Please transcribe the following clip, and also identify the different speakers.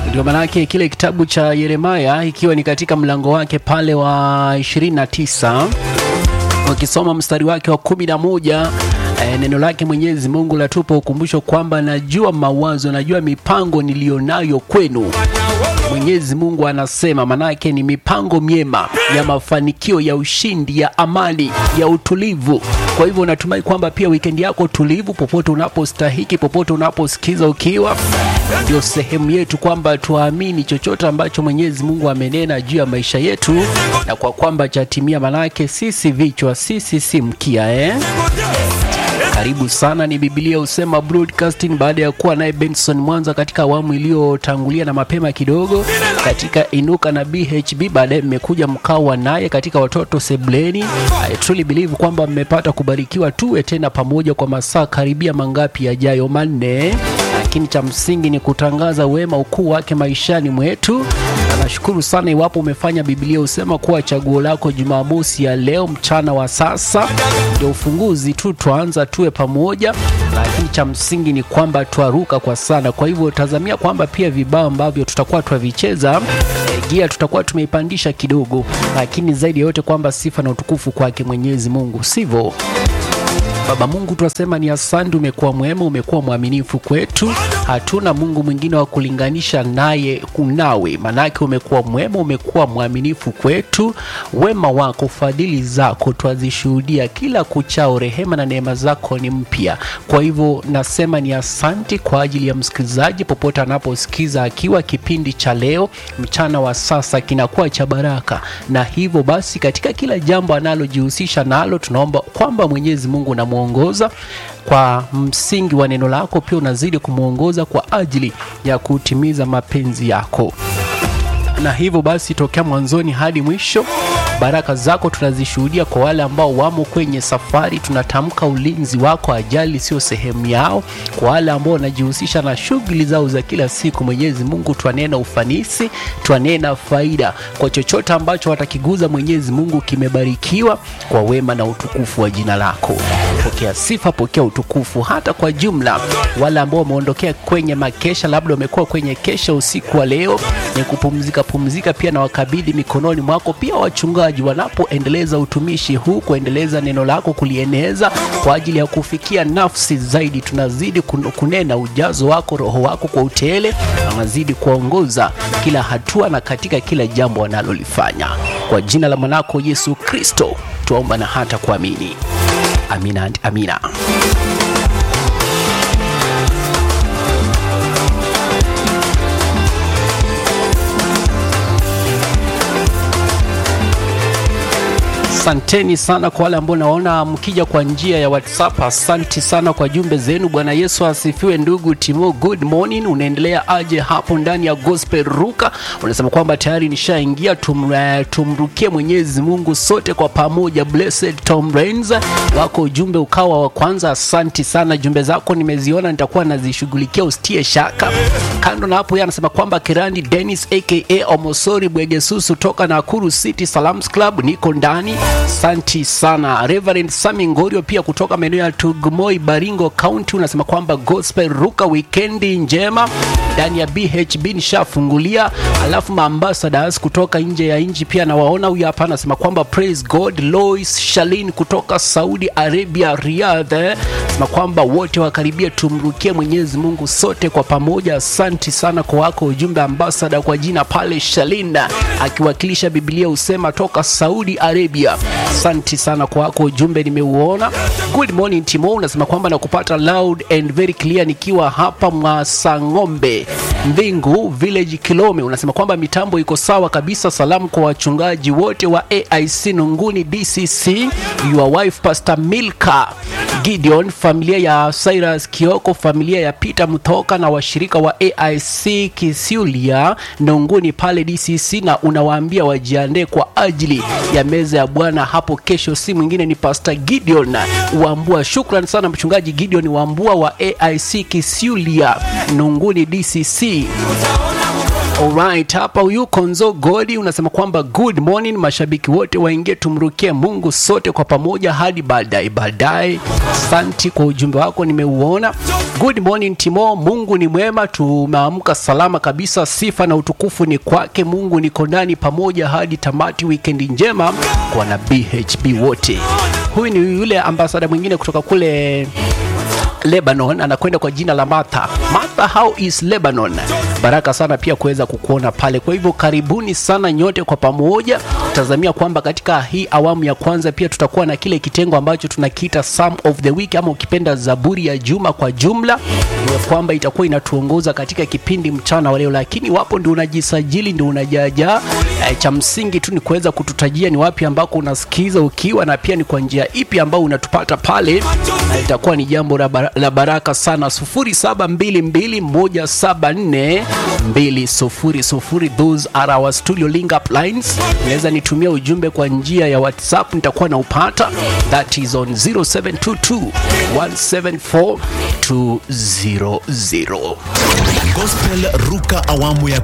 Speaker 1: Ndio maanake kile kitabu cha Yeremaya ikiwa ni katika mlango wake pale wa 29 ukisoma mstari wake wa kumi na moja e, neno lake Mwenyezi Mungu latupa ukumbusho kwamba najua mawazo, najua mipango niliyonayo kwenu. Mwenyezi Mungu anasema, manake ni mipango myema ya mafanikio, ya ushindi, ya amani, ya utulivu. Kwa hivyo natumai kwamba pia wikendi yako tulivu, popote unapostahiki, popote unaposikiza ukiwa, ndio sehemu yetu kwamba tuamini chochote ambacho Mwenyezi Mungu amenena juu ya maisha yetu, na kwa kwamba chatimia, manake sisi vichwa, sisi si mkia eh? Karibu sana, ni Biblia husema broadcasting. Baada ya kuwa naye Benson Mwanza katika awamu iliyotangulia na mapema kidogo katika Inuka na BHB, baadaye mmekuja mkawa naye katika watoto sebleni. I truly believe kwamba mmepata kubarikiwa, tuwe tena pamoja kwa masaa karibia mangapi yajayo, manne lakini cha msingi ni kutangaza wema ukuu wake maishani mwetu. Nashukuru sana iwapo umefanya Biblia husema kuwa chaguo lako Jumamosi ya leo mchana wa sasa ndio ufunguzi tu, twaanza tuwe pamoja, lakini cha msingi ni kwamba twaruka kwa sana. Kwa hivyo tazamia kwamba pia vibao ambavyo tutakuwa twavicheza gia tutakuwa tumeipandisha kidogo, lakini zaidi ya yote kwamba sifa na utukufu kwake Mwenyezi Mungu, sivyo? Baba Mungu, tunasema ni asante, umekuwa mwema, umekuwa mwaminifu kwetu. Hatuna Mungu mwingine wa kulinganisha naye kunawe, manake umekuwa mwema, umekuwa mwaminifu kwetu. Wema wako, fadhili zako twazishuhudia kila kuchao, rehema na neema zako ni mpya. Kwa hivyo nasema ni asante kwa ajili ya msikilizaji popote anaposikiza, akiwa kipindi cha leo mchana wa sasa kinakuwa cha baraka, na hivyo basi katika kila jambo analojihusisha nalo, tunaomba kwamba Mwenyezi Mungu na ongoza kwa msingi wa neno lako, pia unazidi kumwongoza kwa ajili ya kutimiza mapenzi yako. Na hivyo basi, tokea mwanzoni hadi mwisho, baraka zako tunazishuhudia kwa wale ambao wamo kwenye safari. Tunatamka ulinzi wako, ajali sio sehemu yao. Kwa wale ambao wanajihusisha na shughuli zao za kila siku, Mwenyezi Mungu, twanena ufanisi, twanena faida kwa chochote ambacho watakiguza. Mwenyezi Mungu, kimebarikiwa kwa wema na utukufu wa jina lako. Pokea sifa, pokea utukufu. Hata kwa jumla wale ambao wameondokea kwenye makesha, labda wamekuwa kwenye kesha usiku wa leo, ni kupumzika pumzika, pia na wakabidhi mikononi mwako. Pia wachungaji wanapoendeleza utumishi huu, kuendeleza neno lako, kulieneza kwa ajili ya kufikia nafsi zaidi, tunazidi kunena ujazo wako, roho wako kwa utele, anazidi kuongoza kila hatua na katika kila jambo wanalolifanya, kwa jina la mwanako Yesu Kristo tuomba na hata kuamini. Amina, amina. Asanteni sana kwa wale ambao naona mkija kwa njia ya WhatsApp. Asanti sana kwa jumbe zenu. Bwana Yesu asifiwe. Ndugu Timo, good morning. Unaendelea aje hapo ndani ya Gospel Ruka? Unasema kwamba tayari nishaingia. Tum, uh, tumrukie Mwenyezi Mungu sote kwa pamoja. Blessed Tom Rains wako ujumbe ukawa wa kwanza. Asanti sana, jumbe zako nimeziona, nitakuwa nazishughulikia, usitie shaka. Kando na hapo, yeye anasema kwamba Kirandi Dennis aka Omosori Bwegesusu toka Nakuru City Salams Club, niko ndani Santi sana Reverend Sami Ngorio pia kutoka maeneo ya Tugumoi, Baringo County, unasema kwamba gospel ruka wikendi njema ndani ya BHB nishafungulia. Alafu maambassadors kutoka nje ya nchi pia nawaona. Huyu hapa anasema kwamba praise God. Lois Shalin kutoka Saudi Arabia, Riyadh, anasema kwamba wote wakaribia, tumrukie Mwenyezi Mungu sote kwa pamoja. Asanti sana kwa wako ujumbe ambassador kwa jina pale Shalin, akiwakilisha Biblia husema toka Saudi Arabia. Asante sana kwa wako ujumbe nimeuona. Good morning Timo, unasema kwamba nakupata loud and very clear nikiwa hapa Mwasang'ombe Mbingu Village Kilome. Unasema kwamba mitambo iko sawa kabisa. Salamu kwa wachungaji wote wa AIC Nunguni DCC, your wife Pastor Milka Gideon, familia ya Cyrus Kioko, familia ya Peter Mtoka na washirika wa AIC Kisiulia Nunguni pale DCC, na unawaambia wajiandae kwa ajili ya meza ya Bwana hapo kesho. Si mwingine ni Pastor Gideon Wambua. Shukran sana mchungaji Gideon Wambua wa AIC Kisiulia Nunguni DCC. Alright, hapa huyu Konzo Godi unasema kwamba good morning, mashabiki wote waingie tumrukie Mungu sote kwa pamoja hadi baadaye baadaye. Asante kwa ujumbe wako, nimeuona. Good morning Timo, Mungu ni mwema, tumeamka salama kabisa. Sifa na utukufu ni kwake Mungu, niko ndani pamoja hadi tamati. Wikendi njema kwa na BHB wote. Huyu ni yule ambasada mwingine kutoka kule Lebanon anakwenda kwa jina la Martha. Martha, how is Lebanon? Baraka sana pia kuweza kukuona pale. Kwa hivyo karibuni sana nyote kwa pamoja. Tazamia kwamba katika hii awamu ya kwanza pia tutakuwa na kile kitengo ambacho tunakiita Psalm of the Week ama ukipenda Zaburi ya juma kwa jumla, ni kwamba itakuwa inatuongoza katika kipindi mchana wa leo, lakini wapo ndio unajisajili ndio unajaja e, cha msingi tu ni kuweza kututajia ni wapi ambako unasikiza ukiwa na pia ni kwa njia ipi ambao unatupata pale, na itakuwa ni jambo la bara- la baraka sana 0722174200 those are our studio link up lines unaweza nitumia ujumbe kwa njia ya whatsapp nitakuwa na upata that is on 0722174200
Speaker 2: Gospel Ruka awamu ya